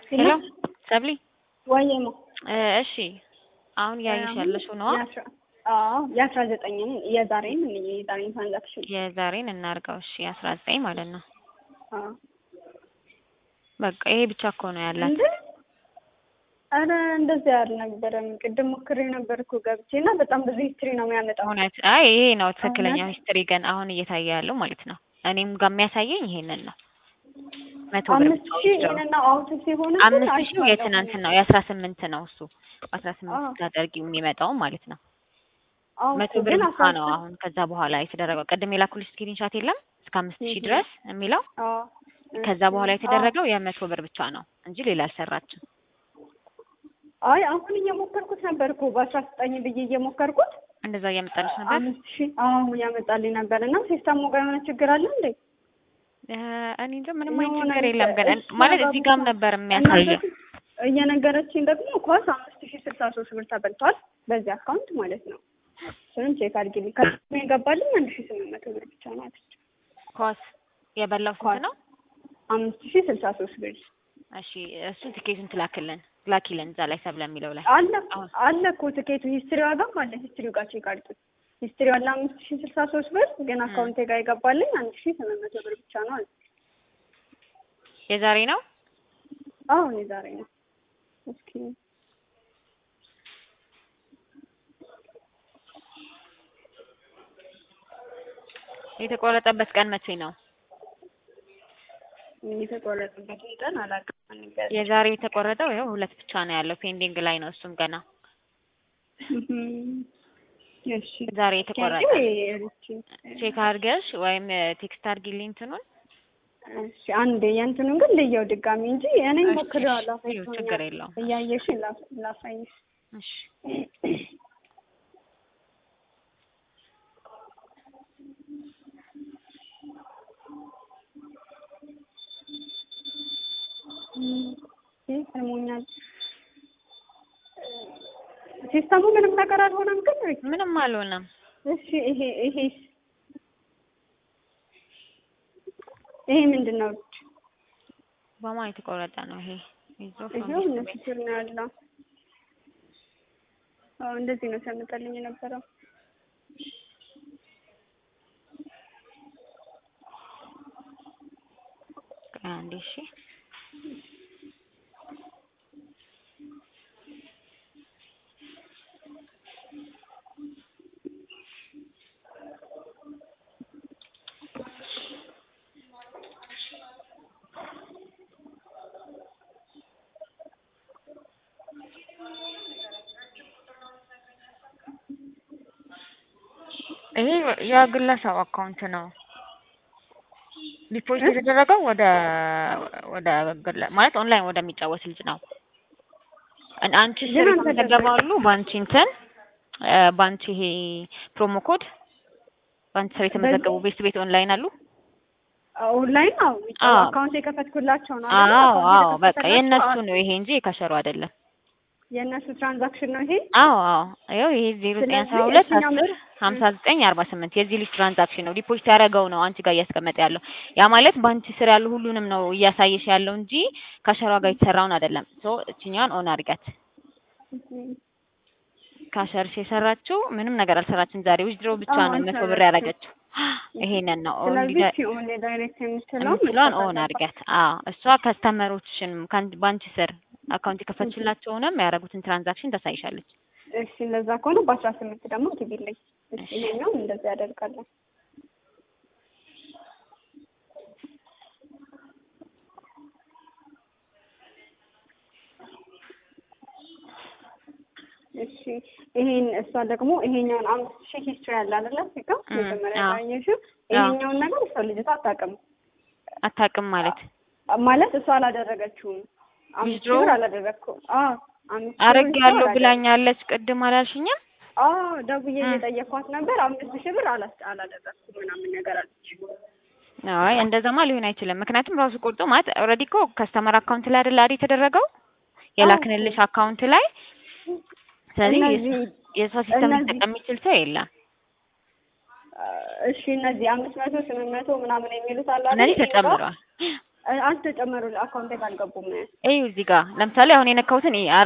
ሄሎ ሰብሊ ወይማ እሺ አሁን ያየሽ ያለሽው ነዋ አዎ የአስራ ዘጠኝን የዛሬን የዛሬን ትራንዛክሽን የዛሬን እናርገው እሺ አስራ ዘጠኝ ማለት ነው አዎ በቃ ይሄ ብቻ እኮ ነው ያላት እንዴ አረ እንደዚህ አልነበረም ቅድም ሞክሬ ነበር እኮ ገብቼ እና በጣም ብዙ ሂስትሪ ነው የሚያመጣው እውነት አይ ይሄ ነው ትክክለኛው ሂስትሪ ግን አሁን እየታየ ያለው ማለት ነው እኔም ጋር የሚያሳየኝ ይሄንን ነው መቶ ብር አምስት ብቻ ሺህ ወስደው ይሄንና አውት ሲሆን አምስት ሺህ የትናንት ነው የአስራ ስምንት ነው እሱ አስራ ስምንት አዎ። ስታደርጊው የሚመጣው ማለት ነው መቶ ብር ግን ብቻ ነው አሁን ከዛ በኋላ የተደረገው ቅድም የላኩልሽ ስክሪንሻት የለም እስከ አምስት ሺህ ድረስ የሚለው ከዛ በኋላ የተደረገው የመቶ ብር ብቻ ነው እንጂ ሌላ አልሰራችም አይ አሁን እየሞከርኩት ነበር እኮ በአስራ ዘጠኝ ብዬ እየሞከርኩት እንደዛ እያመጣልሽ ነበር አምስት ሺህ አዎ ያመጣልኝ ነበር እና ሲስተሙ ጋር የሆነ ችግር አለ እንዴ እ እኔ እንጃ ምንም አይነት የሆነ ችግር የለም ግን እሷ ማለት ጋር እዚህ ጋርም ነበር የሚያሳየው እናንተ እየነገረችኝ ደግሞ ኳስ አምስት ሺህ ስልሳ ሶስት ብር ተበልቷል በዚህ አካውንት ማለት ነው እሱንም ቼክ አድርጊልኝ ከእሱ የገባልኝ አንድ ሺህ ስምንት መቶ ብር ብቻ ነው አለች ኳስ የበላው ኳስ ስንት ነው አምስት ሺህ ስልሳ ሶስት ብር እሺ እሱን ትኬቱን ትላክልን ላኪልን እዛ ላይ ሰብለ የሚለው ላይ አለ አሁን አለ እኮ ትኬቱ ሂስትሪ ዋጋም አለ ሂስትሪው ጋር ቼክ አድርጊ ሂስትሪ አለ አምስት ሺህ ስልሳ ሶስት ብር ግን አካውንቴ ጋር የገባልኝ አንድ ሺህ ስምንት መቶ ብር ብቻ ነው አለች የዛሬ ነው አሁን የዛሬ ነው እስኪ የተቆረጠበት ቀን መቼ ነው የተቆረጠበትን ቀን አላውቅም ነገር የዛሬ የተቆረጠው ይኸው ሁለት ብቻ ነው ያለው ፔንዲንግ ላይ ነው እሱም ገና እሺ ዛሬ የተቆረጠ እሺ ቼክ አድርገሽ ወይም ቴክስት አድርጊልኝ እንትኑን እሺ አንዴ የእንትኑን ግን ልየው ድጋሚ እንጂ እኔ እሺ፣ ሞክሬዋለሁ እሺ፣ ይኸው ችግር የለውም። እያየሽ ላ- ላሳይሽ እሺ ይህ ሰሞኛል ሲስተሙ ምንም ነገር አልሆነም ግን ወይ ምንም አልሆነም እሺ ይሄ ይሄ ይሄ ምንድን ነው በማ የተቆረጠ ነው ይሄ ይዞ ይሄው እነሱ ስር ነው ያለው አዎ እንደዚህ ነው ሲያመጣልኝ የነበረው አንዴ እሺ ይሄ የግለሰብ አካውንት ነው ዲፖዚት የተደረገው ወደ ወደ ግለ- ማለት ኦንላይን ወደሚጫወት ልጅ ነው። አን- አንቺ ስር ግን የተመዘገቡ አሉ በአንቺ እንትን እ በአንቺ ይሄ ፕሮሞ ኮድ በአንቺ ስር የተመዘገቡ ቤት ቤት ኦንላይን አሉ። ኦንላይን ነው አዎ። አካውንት የከፈትኩላቸው ነው አይደል? አዎ አካውንት አዎ በቃ የከፈተላቸው የእነሱ አዎ። ነው ይሄ እንጂ የካሸሩ አይደለም። የእነሱ ትራንዛክሽን ነው ይሄ አዎ አዎ ይኸው ይሄ ዜሮ ዘጠኝ አስራ ስለዚህ ሁለት የትኛው አስር ሀምሳ ዘጠኝ አርባ ስምንት የዚህ ልጅ ትራንዛክሽን ነው ዲፖዚት ያደረገው ነው አንቺ ጋር እያስቀመጠ ያለው ያ ማለት በአንቺ ስር ያሉ ሁሉንም ነው እያሳየሽ ያለው እንጂ ካሸሯ ጋር የተሰራውን አይደለም። ሶ እችኛዋን ኦን አድርጋት። ካሸርሽ የሰራችው ምንም ነገር አልሰራችም። ዛሬ ዊዝድሮ ብቻ አዎ፣ ነው መቶ ብር አልሰራችም። ያደረገችው። ይሄንን ነው ኦን ስለዚህ እቺ ኦን ዳይሬክት የምትለው የምትለውን ኦን አድርጋት። አዎ እሷ ከስተመሮችሽን በአንቺ ስር አካውንት የከፈትሽላቸውንም ያደረጉትን ትራንዛክሽን ታሳይሻለች። እሺ እንደዛ ከሆነ በአስራ ስምንት ደግሞ ግቢልኝ። እሺ ይሄኛው እንደዛ ያደርጋለን። እሺ ይሄን እሷ ደግሞ ይሄኛውን አምስት ሺህ ሂስትሪ ያለ አይደለ ሲጋ እም፣ መጀመሪያ አዎ። ያየሽው ይሄኛውን ነገር እሷ ልጅቷ አታውቅም አታውቅም ማለት ማለት እሷ አላደረገችውም። አምስት ሺህ Withdraw? ብር አላደረግኩም። አዎ አምስት ሺህ አረግ ብር ያለው አላደረግኩም። ብላኛለች። ቅድም አላልሽኝም? አዎ ደውዬ እም። እየጠየኳት ነበር። አምስት ሺህ ብር አላስ- አላደረግኩም ምናምን ነገር አለች። አይ እንደዛማ ሊሆን አይችልም። ምክንያቱም ራሱ ቆርጦ ማለት ኦልሬዲ እኮ ከስተመር አካውንት ላይ አይደል አይደል የተደረገው የላክንልሽ አካውንት ላይ። ስለዚህ እነዚህ የሷ ሲስተም እነዚህ- ሊጠቀም የሚችል ሰው የለም። እሺ እነዚህ አምስት መቶ ስምንት መቶ ምናምን የሚሉት አሉ አይደል? እነዚህ ይሄ ጋር ተጨምረዋል። አልተጨመሩ አካውንቴ ጋር አልገቡም። እዩ እዚህ ጋር ለምሳሌ አሁን የነካሁትን